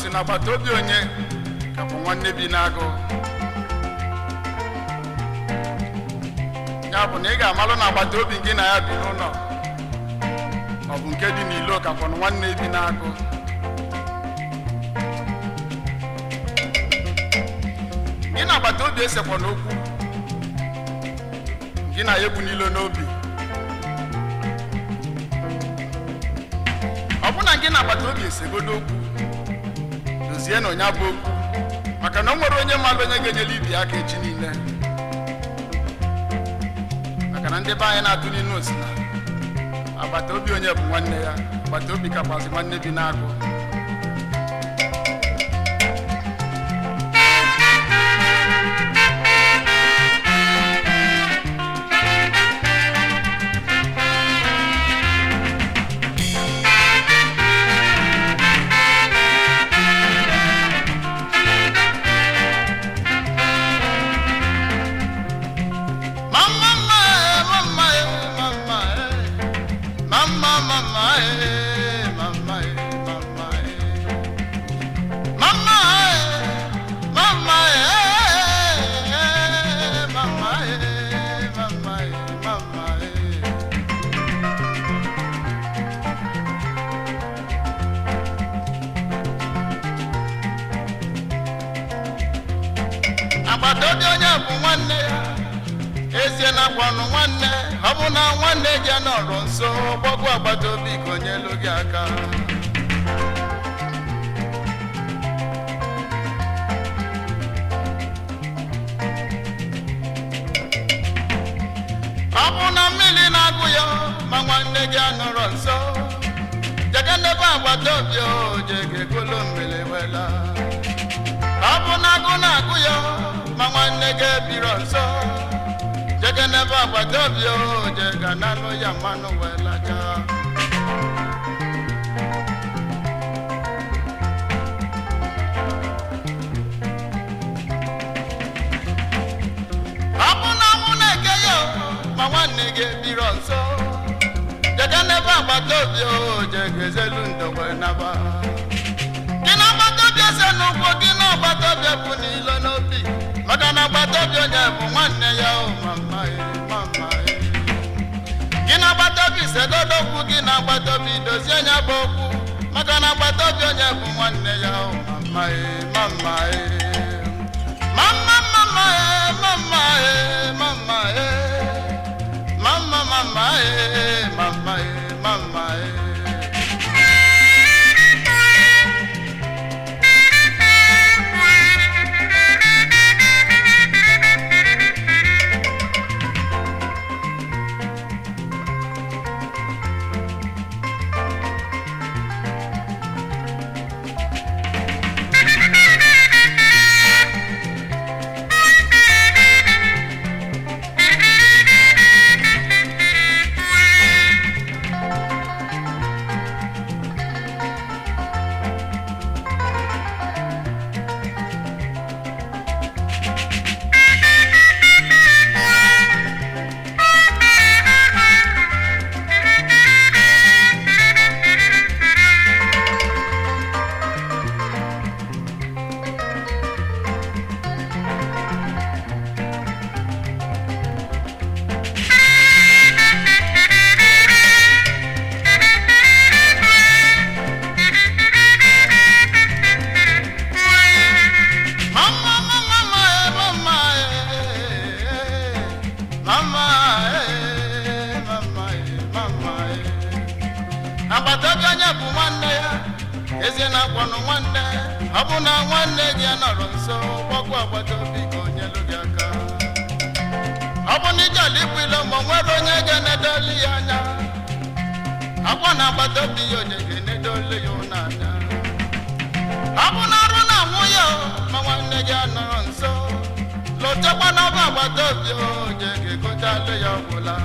si n'agbata obi onye ka bụ nwanne bi n'agụ ya bụ na ị ga-amalụ na agbata obi gị na ya bi n'ụlọ ọ bụ nke dị n'ilo ka bụ nwanne bi n'agụ gị na agbata obi esekwa n'okwu gị na ya ebu n'ilo n'obi ọ bụ na gị na agbata obi esegodo okwu dozie na onye bụ okwu maka na o nwere onye mmadụ onye ga-enyere ibi aka echi niile maka na ndị be anyị na-atụ n'inu osi na agbata obi onye bụ nwanne ya agbata obi kakwazi nwanne bi n'agụ Mama, mama, mama, mama, mama, mama, mama, mama, mama, mama, mama, mama. agbata obi onye bụ nwanne ya ezie na gwanụ nwanne ọ bụ na nwanne gị nọrọ nso gbagwo agbata obi ka onye elu gị aka ọ bụ na mmiri na-agụ ya ma nwanne gị anọrọ nso jege n'ebe agbata obi o jege golo mmiri wela ọ bụ na agụ na-agụ ya ma nwanne gị ebiro nso jege n'ebe agbata obi o jega n'anụ ya mmanụ wee lacha ọ bụ na mụ na-eke ya ma nwanne gị ebiro nso jege n'ebe agbata obi o jega ezelu ndo wee naba gị na agbata obi ese n'ụkwụ gị na agbata obi bụ n'ilo n'obi maka na agbata obi onye bụ nwanne ya o mama e, mama e. gị na agbata obi segodo okwu gị na agbata obi dozie nya bụ okwu maka na agbata obi onye bụ nwanne ya o mama e, mama e. mama mama e, mama e, mama e. mama mama e, mama e, mama e. Mama, mama, mama, eh, mama, eh, mama, eh, mama, eh. agbata obi onye bụ nwanne ya ezi na akwanụ nwanne ọ bụ na nwanne gị nọrọ nso gbagwo agbata obi ka onye lụ gị aka ọ bụ na ijele ikwu ilo ma o nwere onye ga-enedoli ya anya akwa na agbata obi ya onye ga-enedoli ya ụnụ anya ọ bụ na arụ na nwunye o, ma nwanne gị anọrọ nso lotekwa n'ọba agbata obi oje ga-egotalụ ya ọgwụla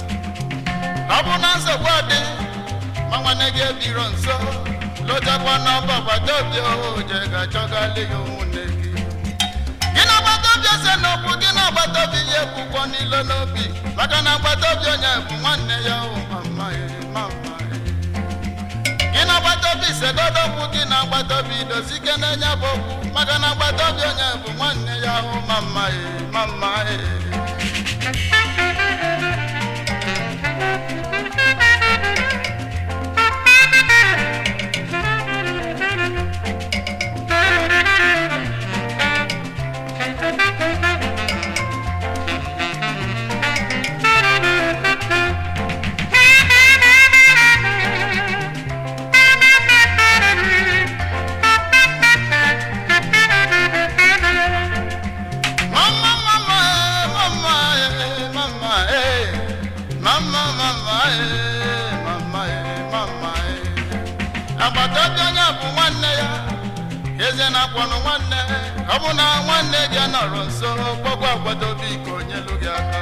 ọ bụ na nsogbu dị ma nwanne gị ebiro nso lotekwa n'ọba agbata obi oje ga-achọgalị ya ụmụnne gị gị na agbata obi ese n'okwu gị na agbata obi ya ekwukwo n'ilo n'obi maka na agbata obi onye bụ nwanne ya o mama ya mama ya gị na agbata obi segodo okwu gị na agbata obi dozi ike na-enye bụ okwu maka na agbata obi onye bụ nwanne ya ahụ ma mma e ma mma e Mama, mama, eh, mama, eh, mama, eh. Mama, mama, eh, mama, eh, mama, eh. agbata obi onye bụ nwanne ya eze na-akpọnụ nwanne ọ bụ na nwanne gị nọrọ nso gbogbo agbata obi ka onye lụ gị aka